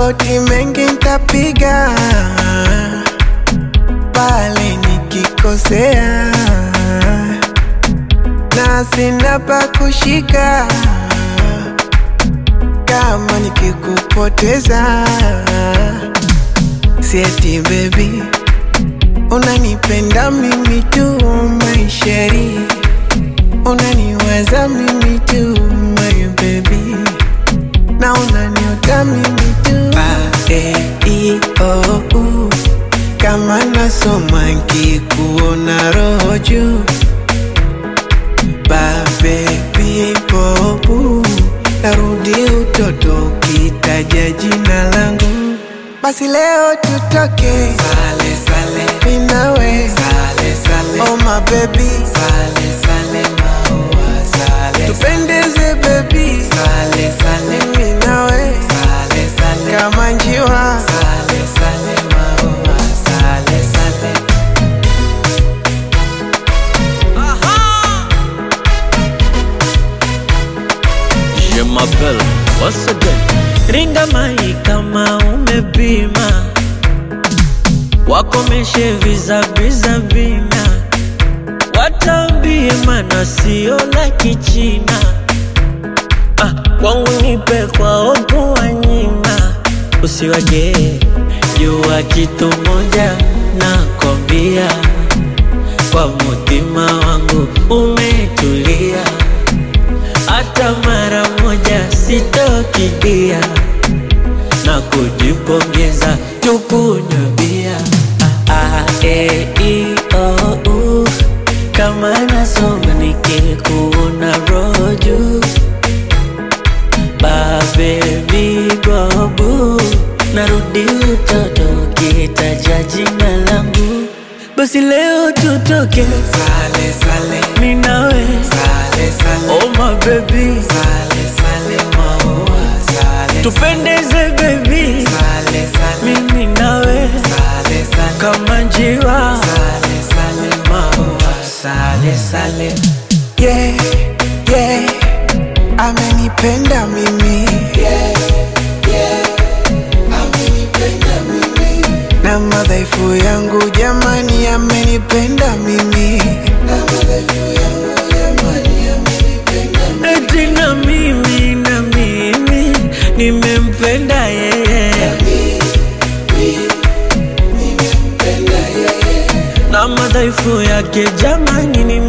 magoti mengi ntapiga pale nikikosea, na sina pa kushika kama nikikupoteza. Sieti baby, unanipenda mimi tu maisheri, unaniwaza mimi tu my baby, na unaniota mimi tu ba, e, i, o, u. Kama nasoma nkikuona roho juu ba baby bobu narudi utoto ukitaja jina langu basi leo tutoke sale sale minawe sale sale oh my baby sale sale maua sale tupendeze baby sale sale minawe sale sale kama njiwa sale sale maua sale sale Je m'appelle once again. Ringa mai kama umepima, wakomeshe vizaviza vina, watambie mana sio la kichina. Ah, kwangu nipe kwa opo wanyima, usiwage jua kitu moja nakwambia, kwa mutima wangu umetulia hata mara moja sitokidia na kujipongeza tukunywe bia ah, ah, e, i, o, u. kama nasoma nikikuona roju babebi bobu narudi utoto kitaja jina langu basi leo tutoke sale sale minawe sale sale oh my baby sale sale maua sale tupendeze baby sale sale mimi nawe sale sale kama njiwa sale sale maua sale sale yeah yeah amenipenda mimi yeah yeah amenipenda mimi na madhaifu yangu jamani amenipenda mimi na madhaifu yangu jamani amenipenda eti na mimi na mimi nimempenda yeye na madhaifu yake jamani